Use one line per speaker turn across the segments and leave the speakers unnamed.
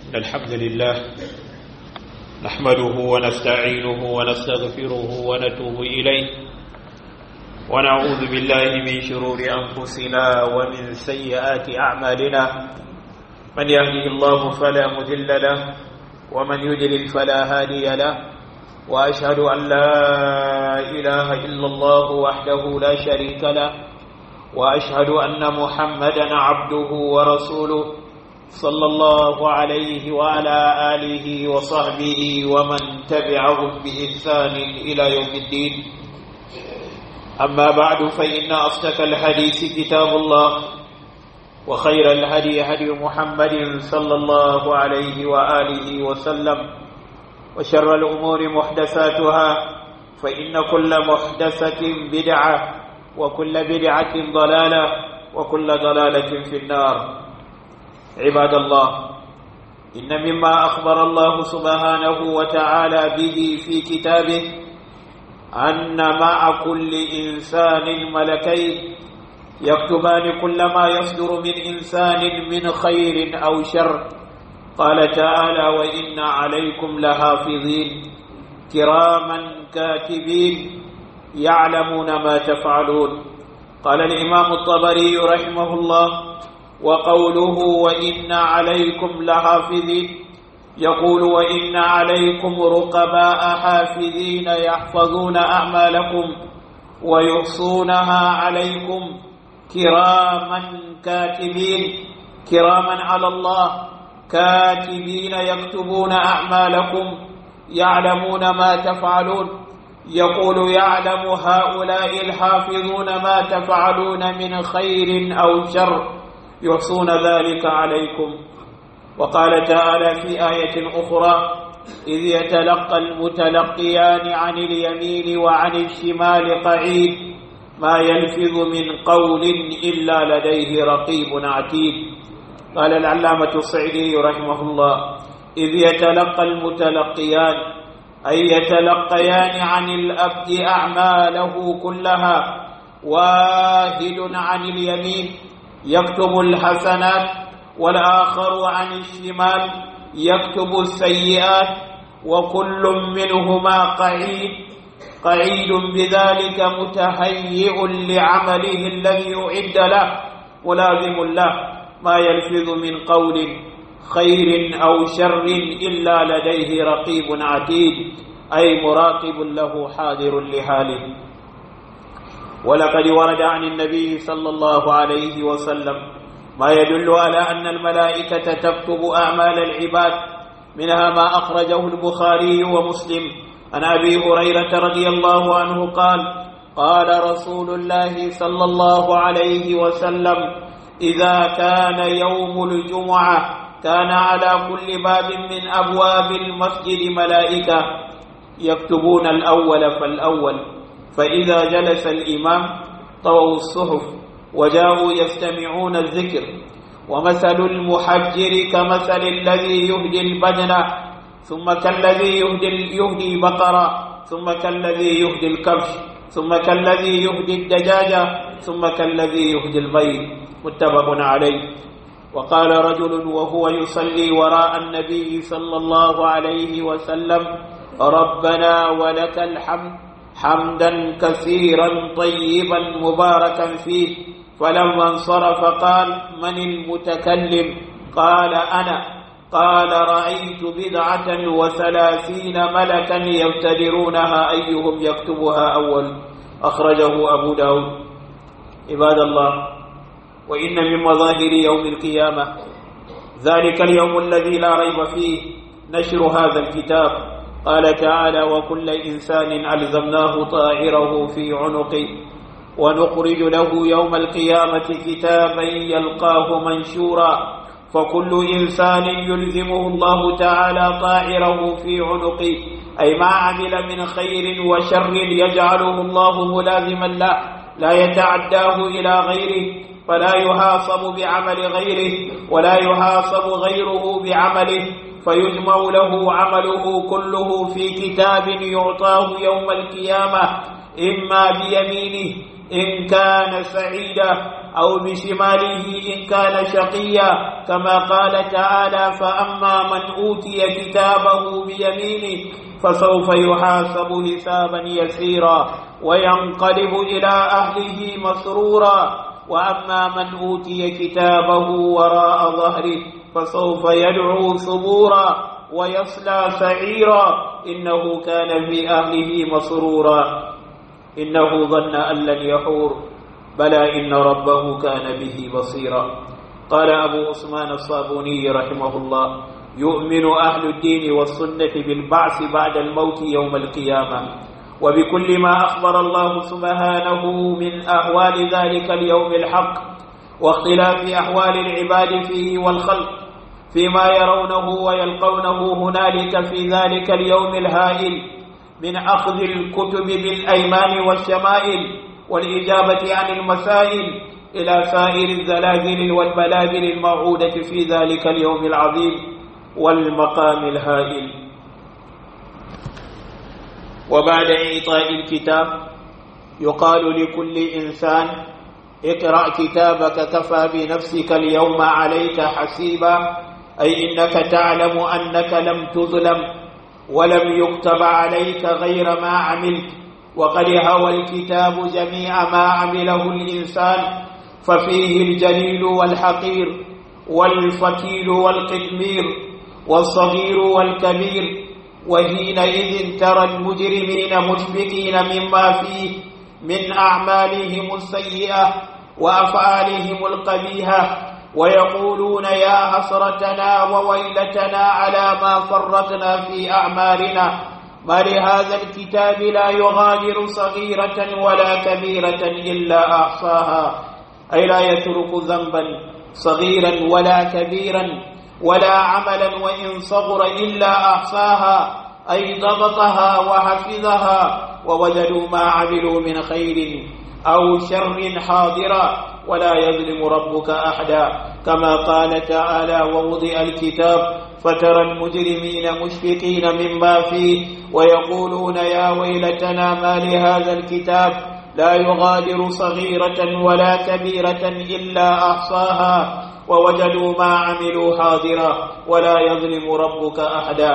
إن الحمد لله نحمده ونستعينه ونستغفره ونتوب إليه ونعوذ بالله من شرور أنفسنا ومن سيئات أعمالنا من يهده الله فلا مذل له ومن يدلل فلا هادي له وأشهد أن لا إله إلا الله وحده لا شريك له وأشهد أن محمدا عبده ورسوله صلى الله عليه وعلى آله وصحبه ومن تبعهم بإحسان إلى يوم الدين أما بعد فإن أصدق الحديث كتاب الله وخير الهدي هدي محمد صلى الله عليه وآله وسلم وشر الأمور محدثاتها فإن كل محدثة بدعة وكل بدعة ضلالة وكل ضلالة في النار عباد الله إن مما أخبر الله سبحانه وتعالى به في كتابه أن مع كل إنسان ملكين يكتبان كل ما يصدر من إنسان من خير أو شر قال تعالى وإن عليكم لحافظين كراما كاتبين يعلمون ما تفعلون قال الإمام الطبري رحمه الله وقوله وإن عليكم لحافظين يقول وإن عليكم رقباء حافظين يحفظون أعمالكم ويحصونها عليكم كراما كاتبين كراما على الله كاتبين يكتبون أعمالكم يعلمون ما تفعلون يقول يعلم هؤلاء الحافظون ما تفعلون من خير أو شر يحصون ذلك عليكم وقال تعالى في آية أخرى إذ يتلقى المتلقيان عن اليمين وعن الشمال قعيد ما يلفظ من قول إلا لديه رقيب عتيد قال العلامة الصعيدي رحمه الله إذ يتلقى المتلقيان أي يتلقيان عن الأبد أعماله كلها واحد عن اليمين يكتب الحسنات والآخر عن الشمال يكتب السيئات وكل منهما قعيد قعيد بذلك متهيئ لعمله الذي أعد له ملازم له ما يلفظ من قول خير أو شر إلا لديه رقيب عتيد أي مراقب له حاضر لحاله ولقد ورد عن النبي صلى الله عليه وسلم ما يدل على أن الملائكة تكتب أعمال العباد منها ما أخرجه البخاري ومسلم عن أبي هريرة رضي الله عنه قال قال رسول الله صلى الله عليه وسلم إذا كان يوم الجمعة كان على كل باب من أبواب المسجد ملائكة يكتبون الأول فالأول فإذا جلس الإمام طووا الصحف وجاءوا يستمعون الذكر ومثل المحجر كمثل الذي يهدي البدنة ثم كالذي يهدي, يهدي بقرة ثم كالذي يهدي الكبش ثم كالذي يهدي الدجاجة ثم كالذي يهدي البيض متفق عليه وقال رجل وهو يصلي وراء النبي صلى الله عليه وسلم ربنا ولك الحمد حمدا كثيرا طيبا مباركا فيه فلما انصرف قال من المتكلم قال أنا قال رأيت بدعة وثلاثين ملكا يبتدرونها أيهم يكتبها أول أخرجه أبو داود عباد الله وإن من مظاهر يوم القيامة ذلك اليوم الذي لا ريب فيه نشر هذا الكتاب قال تعالى وكل إنسان ألزمناه طائره في عنقه ونخرج له يوم القيامة كتابا يلقاه منشورا فكل إنسان يلزمه الله تعالى طائره في عنقه أي ما عمل من خير وشر يجعله الله ملازما له لا يتعداه إلى غيره فلا يحاسب بعمل غيره ولا يحاسب غيره بعمله فيجمع له عمله كله في كتاب يعطاه يوم القيامة إما بيمينه إن كان سعيدا أو بشماله إن كان شقيا كما قال تعالى فأما من أوتي كتابه بيمينه فسوف يحاسب حسابا يسيرا وينقلب إلى أهله مسرورا وأما من أوتي كتابه وراء ظهره فسوف يدعو ثبورا ويصلى سعيرا إنه كان في أهله مسرورا إنه ظن أن لن يحور بلى إن ربه كان به بصيرا قال أبو عثمان الصابوني رحمه الله يؤمن أهل الدين والسنة بالبعث بعد الموت يوم القيامة وبكل ما أخبر الله سبحانه من أحوال ذلك اليوم الحق واختلاف أحوال العباد فيه والخلق فيما يرونه ويلقونه هنالك في ذلك اليوم الهائل من أخذ الكتب بالأيمان والشمائل والإجابة عن المسائل إلى سائر الزلازل والبلابل الموعودة في ذلك اليوم العظيم والمقام الهائل وبعد إعطاء الكتاب يقال لكل إنسان اقرأ كتابك كفى بنفسك اليوم عليك حسيبا أي إنك تعلم أنك لم تظلم ولم يكتب عليك غير ما عملت وقد هوى الكتاب جميع ما عمله الإنسان ففيه الجليل والحقير والفتيل والقدمير والصغير والكبير وحينئذ ترى المجرمين مشفقين مما فيه من أعمالهم السيئة وأفعالهم القبيحة ويقولون يا حسرتنا وويلتنا على ما فرطنا في أعمالنا ما لهذا الكتاب لا يغادر صغيرة ولا كبيرة إلا أحصاها أي لا يترك ذنبا صغيرا ولا كبيرا ولا عملا وإن صغر إلا أحصاها أي ضبطها وحفظها ووجدوا ما عملوا من خير أو شر حاضرا ولا يظلم ربك أحدا كما قال تعالى ووضع الكتاب فترى المجرمين مشفقين مما فيه ويقولون يا ويلتنا ما لهذا الكتاب لا يغادر صغيرة ولا كبيرة إلا أحصاها ووجدوا ما عملوا حاضرا ولا يظلم ربك أحدا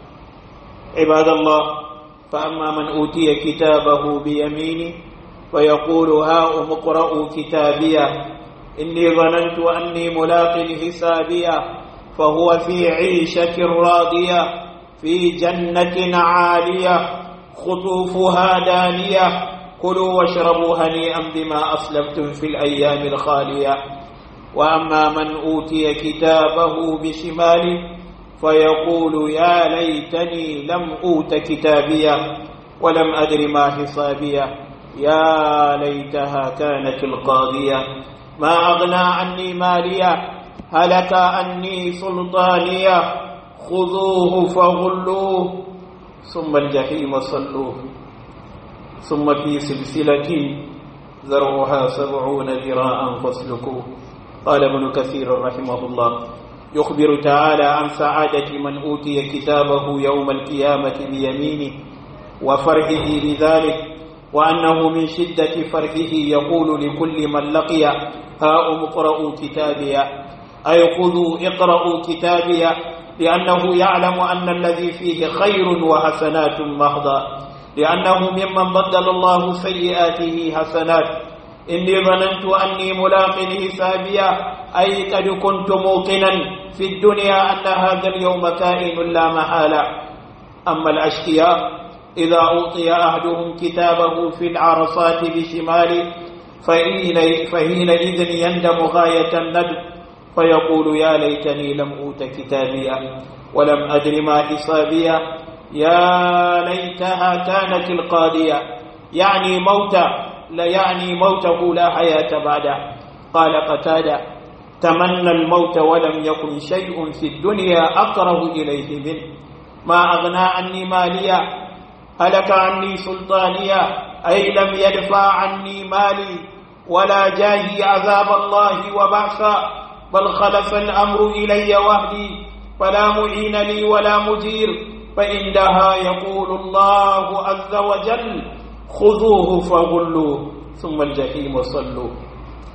عباد الله فأما من أوتي كتابه بيمينه فيقول هاؤم اقرءوا كتابيه إني ظننت أني ملاق حسابيه فهو في عيشة راضية في جنة عالية خطوفها دانية كلوا واشربوا هنيئا بما أسلفتم في الأيام الخالية وأما من أوتي كتابه بشماله فيقول يا ليتني لم أوت كتابيه ولم أدر ما حسابيه يا ليتها كانت القاضية ما أغنى عني مالية هلك عني سلطانية خذوه فغلوه ثم الجحيم صلوه ثم في سلسلة ذرعها سبعون ذراعا فاسلكوه قال ابن كثير رحمه الله يخبر تعالى عن سعادة من أوتي كتابه يوم القيامة بيمينه وفرحه بذلك وأنه من شدة فرحه يقول لكل من لقي هاؤم اقرأوا كتابي أي خذوا اقرأوا كتابي لأنه يعلم أن الذي فيه خير وحسنات محضة لأنه ممن بدل الله سيئاته حسنات إني ظننت أني ملاق حسابيا أي قد كنت موقنا في الدنيا أن هذا اليوم كائن لا محالة أما الأشقياء إذا أوطي أحدهم كتابه في العرصات بشماله فحينئذ يندم غاية الندم فيقول يا ليتني لم أوت كتابيا ولم أدر ما حسابيا يا ليتها كانت القاضية يعني موتا لا يعني موته لا حياة بعده قال قتادة تمنى الموت ولم يكن شيء في الدنيا أقرب إليه منه ما أغنى عني ماليا هلك عني سلطانيا أي لم يدفع عني مالي ولا جاهي عذاب الله وبعثا بل خلف الأمر إلي وحدي فلا معين لي ولا مجير فإنها يقول الله عز وجل خذوه فغلوه ثم الجحيم صلوه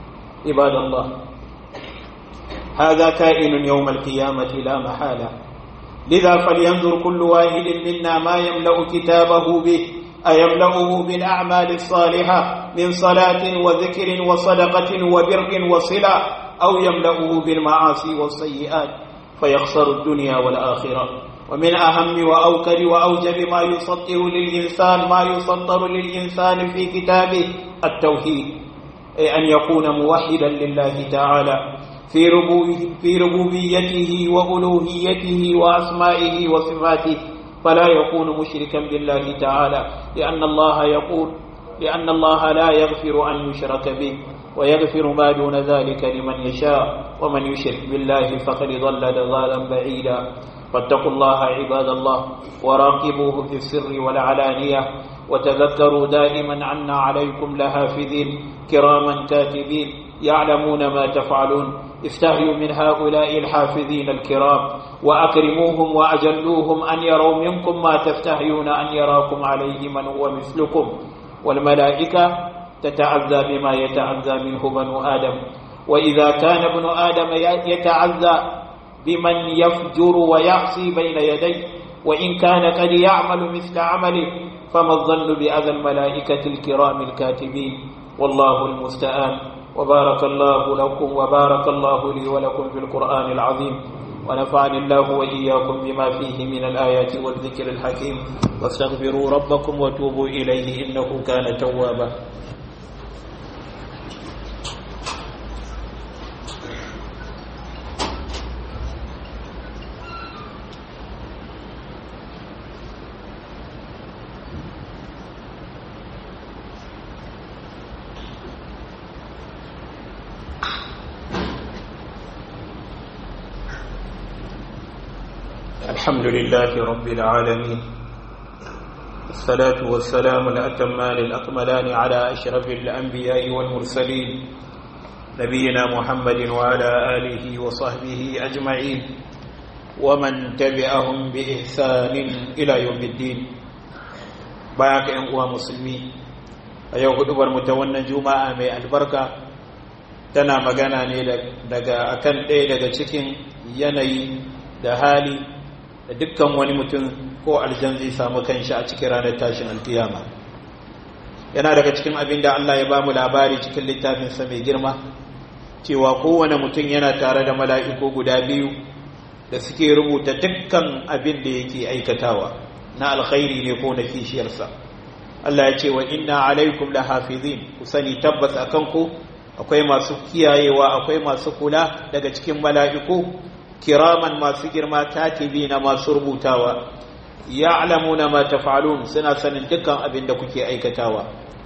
عباد الله هذا كائن يوم القيامة لا محالة لذا فلينظر كل واحد منا ما يملأ كتابه به أيملأه بالأعمال الصالحة من صلاة وذكر وصدقة وبر وصلة أو يملأه بالمعاصي والسيئات فيخسر الدنيا والآخرة ومن أهم وأوكر وأوجب ما يسطر للإنسان ما يسطر للإنسان في كتابه التوحيد أي أن يكون موحدا لله تعالى في في ربوبيته وألوهيته وأسمائه وصفاته فلا يكون مشركا بالله تعالى لأن الله يقول لأن الله لا يغفر أن يشرك به ويغفر ما دون ذلك لمن يشاء ومن يشرك بالله فقد ضل ضلالا بعيدا فاتقوا الله عباد الله وراقبوه في السر والعلانية وتذكروا دائما عنا عليكم لحافظين كراما كاتبين يعلمون ما تفعلون استحيوا من هؤلاء الحافظين الكرام وأكرموهم وأجلوهم أن يروا منكم ما تستحيون أن يراكم عليه من هو مثلكم والملائكة تتعزى بما يتعزى منه بنو آدم وإذا كان ابن آدم يتعزى بمن يفجر ويعصي بين يديه وإن كان قد يعمل مثل عمله فما الظن بأذى الملائكة الكرام الكاتبين والله المستعان وبارك الله لكم وبارك الله لي ولكم في القرآن العظيم ونفعني الله وإياكم بما فيه من الآيات والذكر الحكيم واستغفروا ربكم وتوبوا إليه إنه كان توابا الحمد لله رب العالمين الصلاة والسلام الأتمان الأكملان على أشرف الأنبياء والمرسلين نبينا محمد وعلى آله وصحبه أجمعين ومن تبعهم بإحسان إلى يوم الدين باك أنقوى مسلمين أيها قدبر متونا جمعة من البركة tana magana ne daga akan ɗaya daga cikin yanayi da hali da dukkan wani mutum ko aljan zai samu kanshi a cikin ranar tashin alkiyama yana daga cikin abin da Allah ya bamu labari cikin littafinsa mai girma cewa kowane mutum yana tare da mala'iku guda biyu da suke rubuta dukkan abin da yake aikatawa na alkhairi ne ko na kishiyarsa Allah ya ce wa inna alaikum la hafizin ku sani tabbas akan ku akwai masu kiyayewa akwai masu kula daga cikin mala'iku kiraman masu girma katibi na masu rubutawa ya'lamuna ma taf'alun suna sanin dukkan abin da kuke aikatawa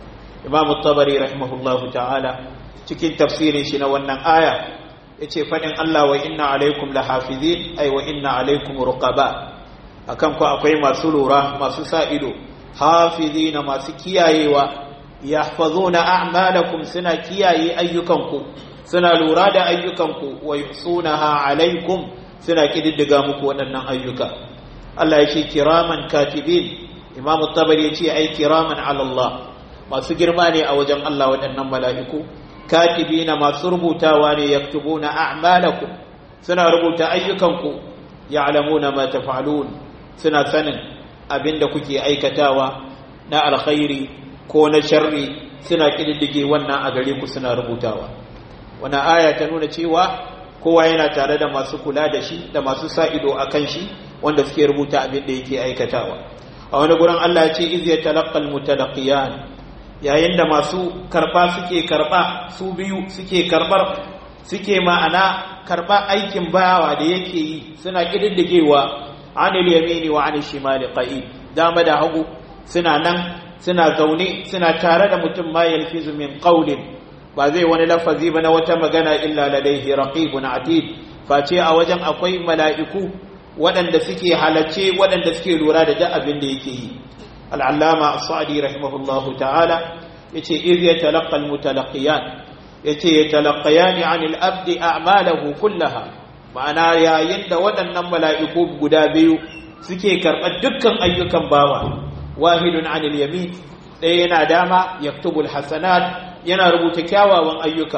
Imam tabari rahimahullahu ta'ala cikin tafsirin shi na wannan aya yace fadin Allah wa inna alaikum lahafizin ay wa inna alaikum ruqaba akan ku akwai masu lura masu sa ido hafizina masu kiyayewa yahfazuna a'malakum suna kiyaye ayyukanku suna lura da ayyukanku wa yusunaha alaikum suna kididdiga muku waɗannan ayyuka Allah ya ce kiraman katibin Imam Tabari ya ce ai kiraman ala Allah masu girma ne a wajen Allah waɗannan mala'iku katibina masu rubutawa ne yaktubuna a'malakum suna rubuta ayyukanku ya'lamuna ma taf'alun suna sanin abinda kuke aikatawa na alkhairi ko na sharri suna kididdige wannan a gare ku suna rubutawa wannan aya ta nuna cewa kowa yana tare da masu kula da shi da masu sa ido a kan shi wanda suke rubuta abin da yake aikatawa a wani gurin Allah ya ce iz yatalaqqal mutalaqiyan yayin da masu karba suke karba su biyu suke karbar suke ma'ana karba aikin bayawa da yake yi suna kididdigewa anil yamini wa anil shimali qa'id dama da hagu suna nan suna zaune suna tare da mutum ma yalfizu min qawlin ba zai wani lafazi ba na wata magana illa ladaihi raqibun atid face a wajen akwai mala'iku waɗanda suke halacce waɗanda suke lura da duk abin da yake yi al'allama as-sa'di rahimahullahu ta'ala yace iz yatalaqqa al-mutalaqiyan yace yatalaqayani 'anil abdi a'malahu kullaha ma'ana yayin da waɗannan mala'iku guda biyu suke karɓar dukkan ayyukan bawa wahidun 'anil yamin ɗaya yana dama yaktubul hasanat yana rubuta kyawawan ayyuka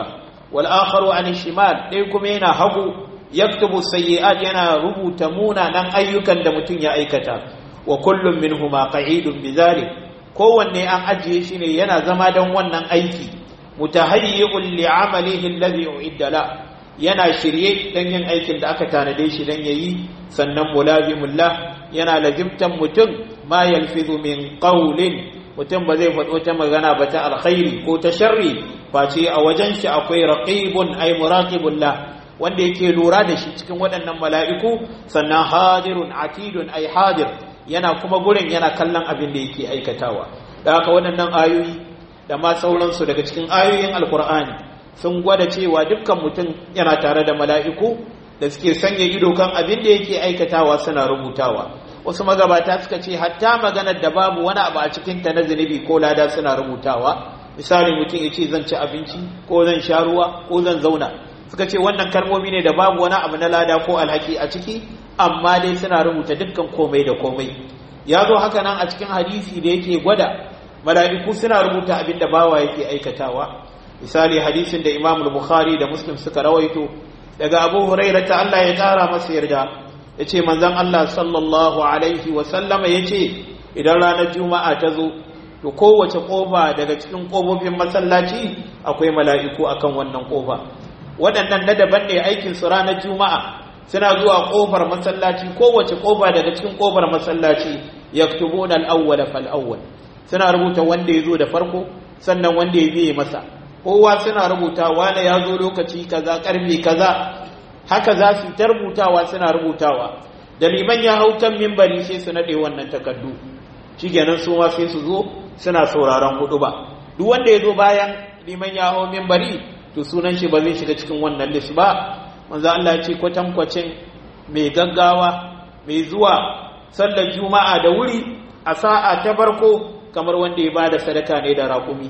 wal akharu an shimal dai kuma yana hagu yaktubu sayyi'at yana rubuta munanan ayyukan da mutum ya aikata wa kullum minhuma qa'idun bizalik kowanne an ajiye shi ne yana zama don wannan aiki mutahayyi'un li'amalihi alladhi u'idda la yana shirye dan yin aikin da aka tanade shi dan yayi sannan mulazimullah yana lazimtan mutum ma yalfizu min qawlin mutum ba zai faɗo ta magana ba ta alkhairi ko ta sharri face a wajen shi akwai raqibun ay muraqibullah wanda yake lura da shi cikin waɗannan mala'iku sannan hadirun atidun ay hadir yana kuma gurin yana kallon abin da yake aikatawa da haka waɗannan ayoyi da ma sauransu daga cikin ayoyin alkur'ani sun gwada cewa dukkan mutum yana tare da mala'iku da suke sanya ido kan abin da yake aikatawa suna rubutawa wasu magabata suka ce hatta maganar da babu wani abu a cikin ta na zunubi ko lada suna rubutawa misali mutum ya ce zan ci abinci ko zan sha ruwa ko zan zauna suka ce wannan kalmomi ne da babu wani abu na lada ko alhaki a ciki amma dai suna rubuta dukkan komai da komai ya zo haka nan a cikin hadisi da yake gwada mala'iku suna rubuta abin da bawa yake aikatawa misali hadisin da imam bukhari da muslim suka rawaito daga abu huraira ta Allah ya kara masa yarda ya ce manzan Allah sallallahu alaihi wasallama ya ce idan ranar juma'a ta zo to kowace ƙofa daga cikin ƙofofin masallaci akwai mala'iku akan wannan ƙofa waɗannan na daban ne aikin su ranar juma'a suna zuwa ƙofar masallaci kowace ƙofa daga cikin ƙofar masallaci yaktubuna al-awwala fal awwal suna rubuta wanda ya zo da farko sannan wanda ya biye masa kowa suna rubuta wane ya zo lokaci kaza karfe kaza haka za su ta rubutawa suna rubutawa da liman ya hau kan mimbari sai su naɗe wannan takardu shikenan su ma sai su zo suna sauraron hudu ba duk wanda ya zo bayan liman ya hau mimbari to sunan shi ba zai shiga cikin wannan list ba manzo Allah ya ce kwatankwacin mai gaggawa mai zuwa sallar juma'a da wuri a sa'a ta farko kamar wanda ya bada sadaka ne da raƙumi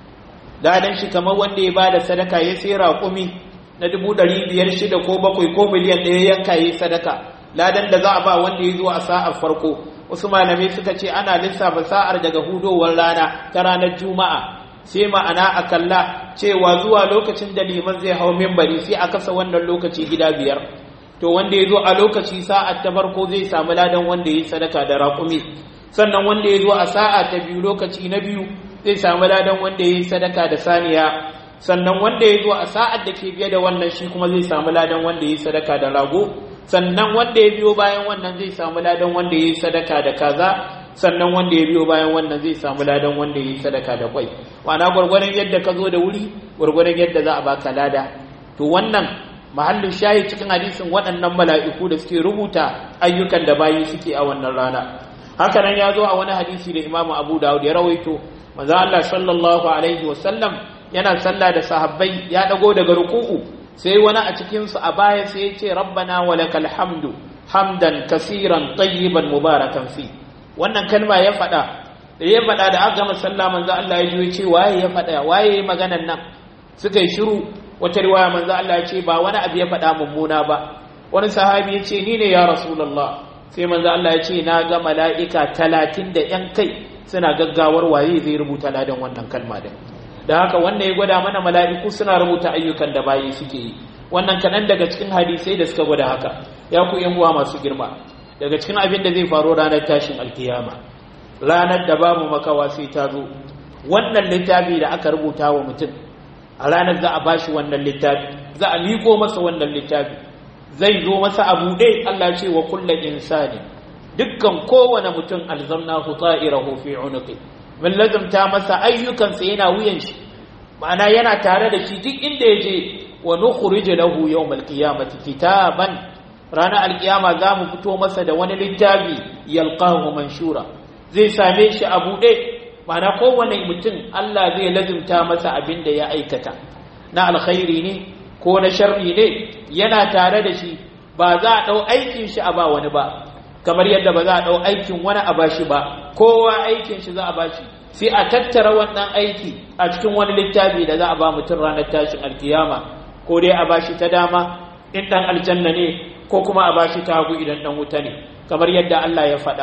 ladan shi kamar wanda ya bada sadaka ya sai raƙumi na dubu ɗari biyar shida ko bakwai ko miliyan ɗaya yanka ya sadaka ladan da za a ba wanda ya zo a sa'ar farko wasu malamai suka ce ana lissafa sa'ar daga hudowar rana ta ranar juma'a sai ma'ana a kalla cewa zuwa lokacin da liman zai hau mimbari sai a kasa wannan lokaci gida biyar to wanda ya zo a lokaci sa'ar ta farko zai samu ladan wanda ya yi sadaka da raƙumi sannan wanda ya zo a sa'a ta biyu lokaci na biyu zai samu ladan wanda ya yi sadaka da saniya sannan wanda ya zo a sa'ar da ke biye da wannan shi kuma zai samu ladan wanda ya yi sadaka da rago sannan wanda ya biyo bayan wannan zai samu ladan wanda ya yi sadaka da kaza sannan wanda ya biyo bayan wannan zai samu ladan wanda ya yi sadaka da kwai ma'ana gwargwaron yadda ka zo da wuri gwargwaron yadda za a baka lada to wannan mahallin shayi cikin hadisin waɗannan mala'iku da suke rubuta ayyukan da bayi suke a wannan rana haka nan ya zo a wani hadisi da imamu abu dawud ya rawaito manzo Allah sallallahu alaihi wasallam yana sallah da sahabbai ya dago daga ruku'u sai wani a cikin su a baya sai ya ce rabbana walakal hamdu hamdan kasiran tayyiban mubarakan fi wannan kalma ya faɗa da ya faɗa da aka gama sallah manzo Allah ya ji ce waye ya faɗa waye ya maganan nan suka yi shiru wata riwaya manzo Allah ya ce ba wani abu ya faɗa mummuna ba wani sahabi ya ce ni ne ya rasulullah sai manzo Allah ya ce na ga mala'ika talatin da ‘yan kai suna gaggawar waye zai rubuta ladan wannan kalma din da haka wannan ya gwada mana mala'iku suna rubuta ayyukan da bayi suke yi wannan kaɗan daga cikin hadisai da suka gwada haka ya ku yan uwa masu girma daga cikin abin da zai faru ranar tashin alkiyama ranar da babu makawa sai ta zo wannan littafi da aka rubuta wa mutum a ranar za a bashi wannan littafi za a miko masa wannan littafi zai zo masa a buɗe Allah ce wa kulla insani dukkan kowane mutum alzamnahu ta'irahu fi unuqi mun lazumta masa ayyukansa yana wuyan shi ma'ana yana tare da shi duk inda ya je wa nukhrij lahu yawm alqiyamati kitaban ranar alkiyama za mu fito masa da wani littafi yalqahu manshura zai same shi a buɗe ma'ana kowane mutum Allah zai lazumta masa abin da ya aikata na alkhairi ne ko na sharri ne yana tare da shi ba za a ɗau aikin shi a ba wani ba kamar yadda ba za a ɗau aikin wani a bashi ba kowa aikin shi za a bashi sai a tattara wannan aiki a cikin wani littafi da za a ba mutum ranar tashin alkiyama ko dai a bashi ta dama in ɗan aljanna ne ko kuma a bashi ta hagu idan ɗan wuta ne kamar yadda Allah ya faɗa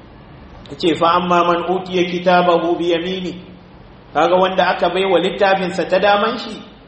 ce fa amma man utiya kitabahu bi yamini kaga wanda aka baiwa littafinsa ta daman shi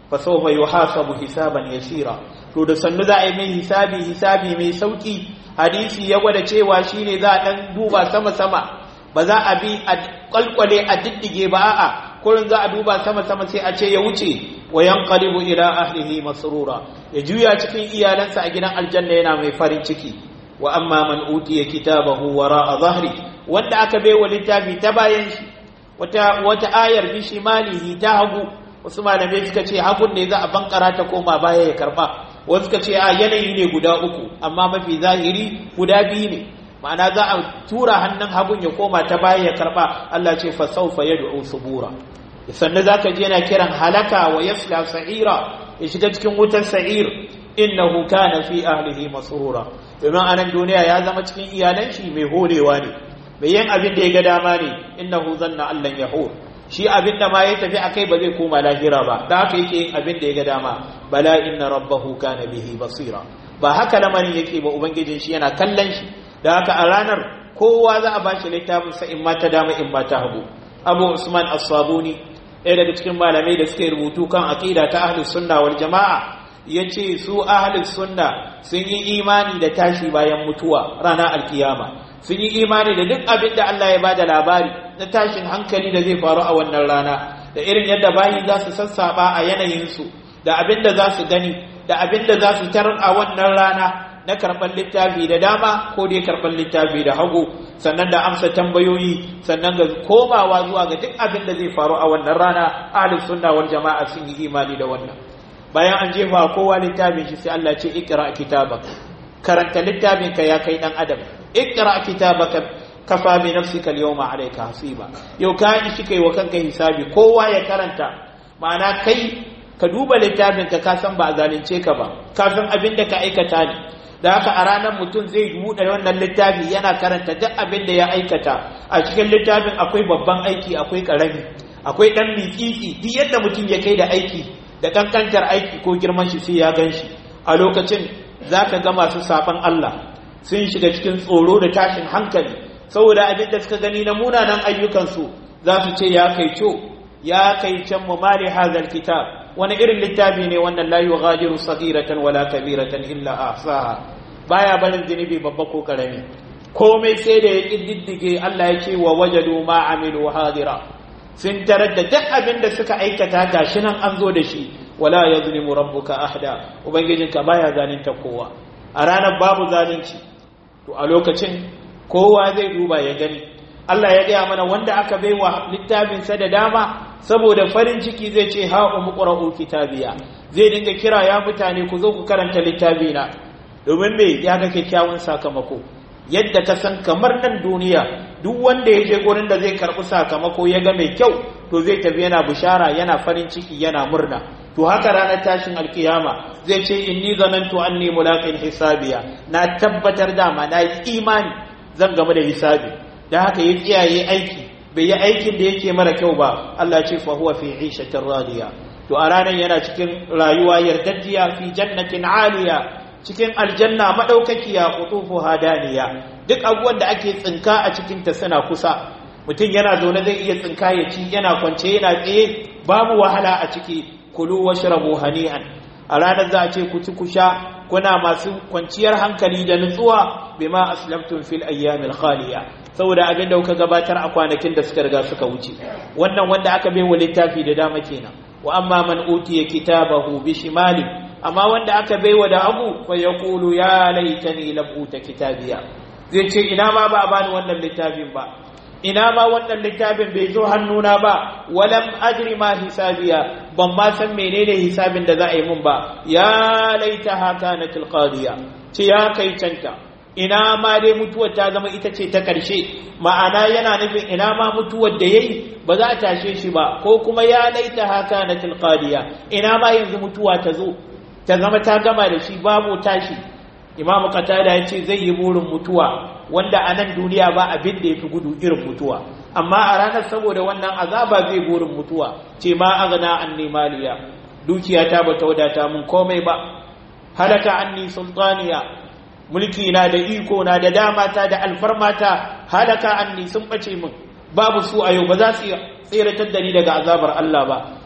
fa sawfa yuhasabu hisaban yasira to da sannu za a yi mai hisabi hisabi mai sauki hadisi ya gwada cewa shine za a dan duba sama sama ba za a bi a kwalkwale a diddige ba a'a kullun za a duba sama sama sai a ce ya wuce wa yanqalibu ila ahlihi masrura ya juya cikin iyalansa a gidan aljanna yana mai farin ciki wa amma man utiya kitabahu wara'a zahri wanda aka bai wa littafi ta bayan shi wata wata ayar bi shimalihi ta hagu wasu malamai suka ce hagun ne za a bankara ta koma baya ya karba wasu suka ce a yanayi ne guda uku amma mafi zahiri guda biyu ne ma'ana za a tura hannun hagun ya koma ta baya ya karba Allah ce fa sawfa yad'u subura sannan zaka je yana kiran halaka wa yasla sa'ira ya shiga cikin wutar sa'ir innahu kana fi ahlihi masrura domin anan duniya ya zama cikin iyalan shi mai horewa ne mai yin abin da ya ga dama ne innahu zanna allan yahur shi abin da ma ya tafi akai ba zai koma lahira ba da haka yake yin abin da ya ga dama bala inna rabbahu kana bihi basira ba haka lamarin yake ba ubangijin shi yana kallon shi da haka a ranar kowa za a bashi littafin sa in ma ta dama in ma ta hagu abu usman as-sabuni ɗaya daga cikin malamai da suke rubutu kan aqida ta ahlus sunna wal jama'a yace su ahlus sunna sun yi imani da tashi bayan mutuwa ranar alkiyama sun yi imani da duk abin da Allah ya bada labari na tashin hankali da zai faru a wannan rana da irin yadda bayi za su sassaba a yanayinsu da abin da za su gani da abin da za su tarar a wannan rana na karɓar littafi da dama ko dai karɓar littafi da hagu sannan da amsa tambayoyi sannan ga komawa zuwa ga duk abin da zai faru a wannan rana ahlus sunna wal jama'a sun yi imani da wannan bayan an jefa kowa littafin shi sai Allah ce ikra kitabaka karanta littafin ka ya kai dan adam ikra kitabaka kafa bi nafsika al-yawma alayka hasiba yau ka yi shi kai wa kanka hisabi kowa ya karanta ma'ana kai ka duba littafin ka ka san ba a zalunce ka ba ka san abin da ka aikata ne da haka a ranar mutum zai buɗe wannan littafi yana karanta duk abin da ya aikata a cikin littafin akwai babban aiki akwai ƙarami akwai ɗan miƙiƙi duk yadda mutum ya kai da aiki da ƙanƙantar aiki ko girman shi sai ya gan shi a lokacin za ka ga masu saɓan Allah sun shiga cikin tsoro da tashin hankali saboda abin da suka gani na munanan ayyukansu za su ce ya kai co ya kai can mu mali hazal kitab wani irin littafi ne wannan la yughadiru saghiratan wala kabiratan illa ahsaha baya barin zunubi babba ko karami komai sai da ya kididdige Allah ya ce wa wajadu ma amilu hadira sun tarar da duk abin da suka aikata gashi nan an zo da shi wala yazlimu rabbuka ahda ubangijinka baya zalunta kowa a ranar babu zalunci to a lokacin kowa zai duba ya gani Allah ya gaya mana wanda aka baiwa littafinsa da dama saboda farin ciki zai ce ha umqra'u kitabiya zai dinga kira ya mutane ku zo ku karanta littafina domin me ya ga kyakkyawan sakamako yadda ka san kamar nan duniya duk wanda ya je gurin da zai karɓi sakamako ya ga mai kyau to zai tafi yana bishara yana farin ciki yana murna to haka ranar tashin alkiyama zai ce inni zanantu anni mulaqin hisabiya na tabbatar dama na yi imani zan game da hisabi da haka ya tsiyaye aiki bai yi aikin da yake mara kyau ba Allah ce fa huwa fi 'ishatin radiya to a ranar yana cikin rayuwa yardaddiya fi jannatin aliya cikin aljanna madaukakiya qutufu hadaniya duk abubuwan da ake tsinka a cikin ta suna kusa mutum yana zaune zai iya tsinka ya ci yana kwance yana tsaye babu wahala a ciki kulu washrabu hani'an a ranar za a ce ku ci ku sha kuna masu kwanciyar hankali da nutsuwa bima aslamtum fil ayyamil khaliya saboda abin da kuka gabatar a kwanakin da suka riga suka wuce wannan wanda aka bai wa littafi da dama kenan wa amma man utiya kitabahu bi shimali amma wanda aka bai wa da abu fa yaqulu ya laitani lam uta kitabiya zai ce ina ma ba a bani wannan littafin ba ina ma wannan littafin bai zo hannuna ba walam ajri ma hisabiya ban ma san menene hisabin da za a yi mun ba ya laita haka na tilqadiya ce ya kai canta ina ma dai mutuwar ta zama ita ce ta ƙarshe ma'ana yana nufin ina ma mutuwar da yayi ba za a tashe shi ba ko kuma ya laita haka na tilqadiya ina ma yanzu mutuwa ta zo ta zama ta gama da shi babu tashi imamu qatada ya ce zai yi burin mutuwa wanda a nan duniya ba abin da ya fi gudu irin mutuwa amma a ranar saboda wannan azaba zai burin mutuwa ce ma agana anni maliya dukiya ta bata wadata mun komai ba halaka anni sultaniya mulki na da iko na da damata da alfarmata halaka anni sun bace min babu su a yau ba za su tseratar da ni daga azabar Allah ba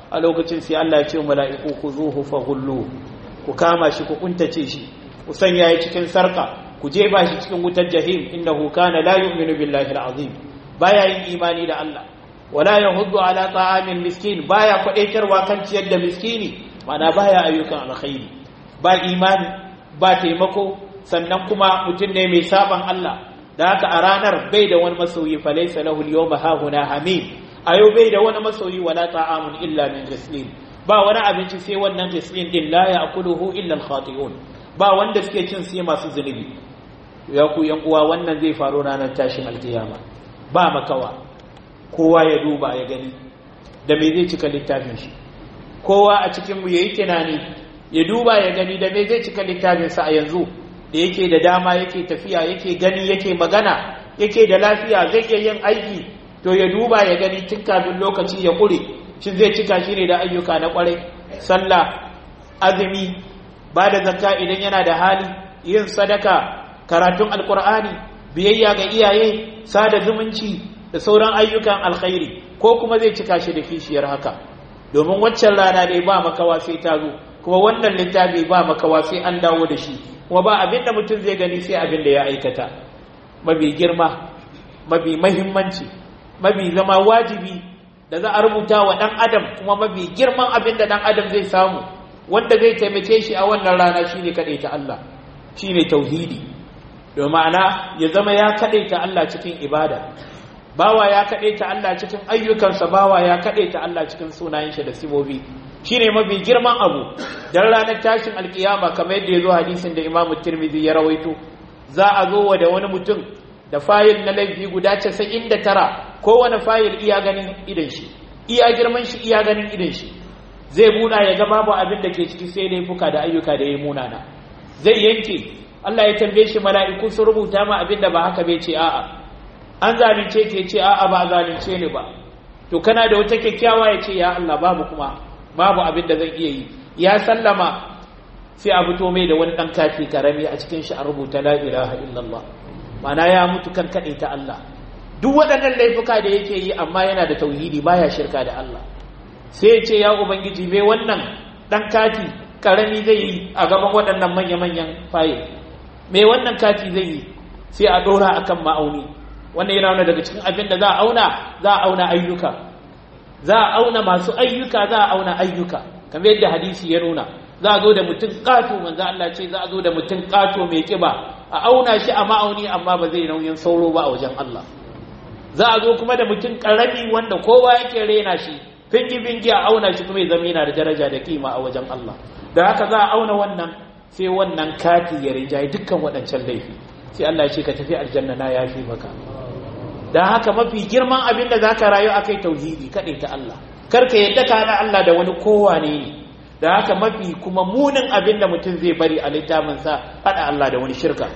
a lokacin sai Allah ya ce mala'iku ku zuhu fa gullu ku kama shi ku kuntace shi ku sanya ya cikin sarka ku jefa shi cikin wutar jahim innahu kana la yu'minu billahi al-azim baya yin imani da Allah wala yahuddu ala ta'amin miskin baya kwadaitarwa kan ciyar da miskini mana baya ayyukan alkhairi ba imani ba taimako sannan kuma mutum ne mai saban Allah da haka a ranar bai da wani masoyi fa laysa lahu al-yawma hahuna hamim ayo bai da wani masoyi wala ta'amun illa min ghislin ba wani abinci sai wannan ghislin din la ya'kuluhu illa al-khati'un ba wanda suke cin sai masu zunubi ya ku yan uwa wannan zai faru ranar tashin alkiyama ba makawa kowa ya duba ya gani da me zai cika littafin shi kowa a cikin mu yayi tunani ya duba ya gani da me zai cika littafin sa a yanzu da yake da dama yake tafiya yake gani yake magana yake da lafiya zai iya yin aiki to ya duba ya gani tun kafin lokaci ya kure shin zai cika shi ne da ayyuka na kwarai sallah azumi ba da zakka idan yana da hali yin sadaka karatun alkur'ani biyayya ga iyaye sada zumunci da sauran ayyukan alkhairi ko kuma zai cika shi da kishiyar haka domin waccan rana dai ba makawa sai ta zo kuma wannan littafi ba makawa sai an dawo da shi kuma ba abin da mutum zai gani sai abin da ya aikata mabi girma mabi mahimmanci mabi zama wajibi da za a rubuta wa ɗan adam kuma mabi girman abin da ɗan adam zai samu wanda zai taimake shi a wannan rana shine kaɗaita Allah shine tauhidi domin ma'ana ya zama ya kaɗaita Allah cikin ibada bawa ya kaɗaita Allah cikin ayyukansa bawa ya kaɗaita Allah cikin sunayen shi da sibobi shine mafi girman abu dan ranar tashin alkiyama kamar yadda ya zo hadisin da Imam Tirmidhi ya rawaito za a zo wa da wani mutum da fayil na laifi guda 99 kowane fayil iya ganin idan shi iya girman shi iya ganin idan shi zai muna ya ga babu abin da ke ciki sai laifuka da ayyuka da ya munana zai yanke Allah ya tambaye shi mala'iku su rubuta ma abin da ba haka bai ce a'a an zalunce ke ce a'a ba zalunce ni ba to kana da wata kyakkyawa ya ce ya Allah babu kuma babu abin da zan iya yi ya sallama sai a fito mai da wani dan kafi karami a cikin shi a rubuta la ilaha illallah mana ya mutu kan kaɗai ta Allah duk waɗannan laifuka da yake yi amma yana da tauhidi baya shirka da Allah sai ya ce ya ubangiji mai wannan dan kati karami zai yi a gaban waɗannan manya-manyan fayil mai wannan kati zai yi sai a ɗora akan ma'auni wannan yana wani daga cikin abin da za a auna za a auna ayyuka za a auna masu ayyuka za a auna ayyuka kamar yadda hadisi ya nuna za a zo da mutum ƙato manzo Allah ce za a zo da mutum ƙato mai kiba a auna shi a ma'auni amma ba zai nauyin sauro ba a wajen Allah za a zo kuma da mutum ƙarami wanda kowa yake rena shi fingi fingi a auna shi kuma ya zama yana da daraja da kima a wajen Allah da haka za a auna wannan sai wannan kati ya rinjaye dukkan waɗancan laifi sai Allah ya ce ka tafi aljanna na yafi maka da haka mafi girman abin da za ka rayu a kai tauhidi kaɗai ta Allah karka yadda ka haɗa Allah da wani kowane ne da haka mafi kuma munin abin da mutum zai bari a littafinsa haɗa Allah da wani shirka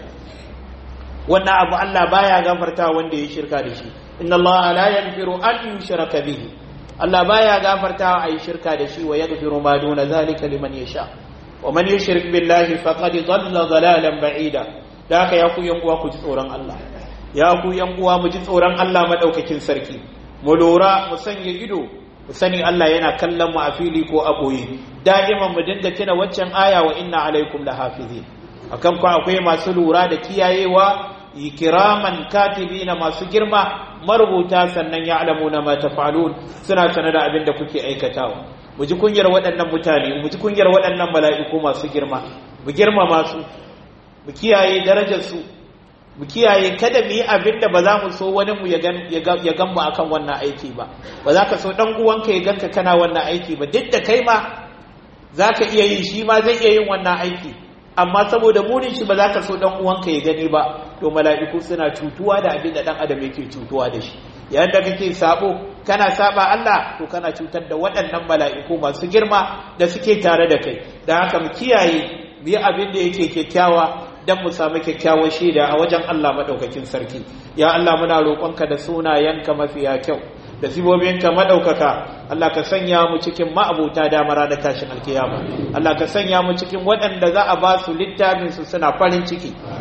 wannan abu Allah baya gafarta wanda ya shirka da shi inna Allah la yaghfiru an yushraka bihi Allah baya gafarta a yi shirka da shi wa yaghfiru ma duna zalika liman yasha wa man yushrik billahi faqad dhalla dhalalan ba'ida da haka ya ku yan uwa ku ji tsoron Allah ya ku yan uwa mu ji tsoron Allah madaukakin sarki mu lura mu sanya ido mu sani Allah yana kallon mu a fili ko a boye da'iman mu dinga tuna waccan aya wa inna alaikum lahafizin akan ku akwai masu lura da kiyayewa ikiraman katibina masu girma marubuta sannan ya'lamuna ma taf'alun suna sanar da abin da kuke aikatawa mu ji kunyar waɗannan mutane mu ji kunyar waɗannan mala'iku masu girma mu girmama su mu kiyaye darajar su mu kiyaye kada mu yi abin da ba za mu so wani mu ya gan mu akan wannan aiki ba ba za ka so dan uwanka ya ganka kana wannan aiki ba duk da kai ma za ka iya yi shi ma zai iya yin wannan aiki amma saboda munin shi ba za ka so dan uwanka ya gani ba to mala'iku suna cutuwa da abin da dan adam yake cutuwa da shi yayin da kake sabo kana saba Allah to kana cutar da waɗannan mala'iku masu girma da suke tare da kai da haka mu kiyaye mu yi abin da yake kyakkyawa dan mu samu kyakkyawar shaida a wajen Allah madaukakin sarki ya Allah muna roƙonka da sunayenka mafiya kyau da sibobinka madaukaka Allah ka sanya mu cikin ma'abuta damar da tashin alkiyama Allah ka sanya mu cikin waɗanda za a ba su littafin su suna farin ciki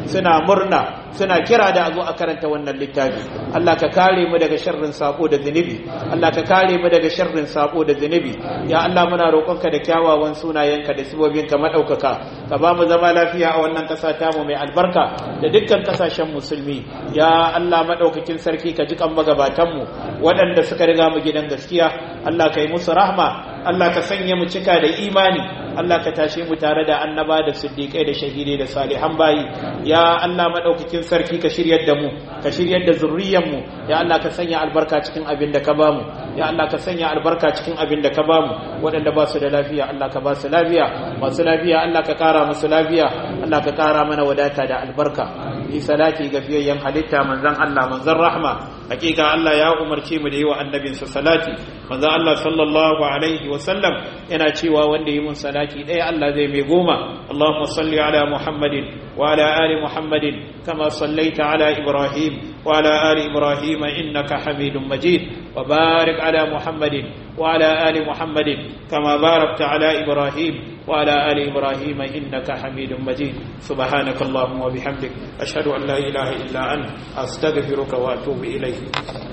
suna murna suna kira da a zo a karanta wannan littafi Allah ka kare mu daga sharrin sako da zunubi Allah ka kare mu daga sharrin sako da zunubi ya Allah muna roƙonka da kyawawan sunayenka da sibobinka madaukaka ka ba mu zama lafiya a wannan ƙasa tamu mai albarka da dukkan ƙasashen musulmi ya Allah madaukakin sarki ka ji kan magabatanmu waɗanda suka riga mu gidan gaskiya Allah ka yi musu rahma Allah ka sanya mu cika da imani Allah ka tashe mu tare da annaba da siddiƙai da shahidai da salihan bayi ya Allah madaukakin sarki ka shiryar da mu ka shiryar da zurriyar mu ya Allah ka sanya albarka cikin abin da ka bamu ya Allah ka sanya albarka cikin abin da ka bamu waɗanda ba su da lafiya Allah ka ba su lafiya masu lafiya Allah ka ƙara musu lafiya Allah ka ƙara mana wadata da albarka yi salati ga fiyayyen halitta manzon Allah manzon rahma hakika Allah ya umarce mu da yi wa annabinsa salati manzon Allah sallallahu alaihi wa sallam yana cewa wanda yi mun salati ɗaya Allah zai mai goma Allahumma salli ala Muhammadin wa ala ali Muhammadin kama sallaita ala Ibrahim wa ala ali Ibrahim innaka Hamidum Majid wa barik ala Muhammadin wa ala ali Muhammadin kama barakta ala Ibrahim wa ala ali Ibrahim innaka Hamidum Majid subhanaka Allahumma wa bihamdik ashhadu an la ilaha illa anta astaghfiruka wa atubu ilayk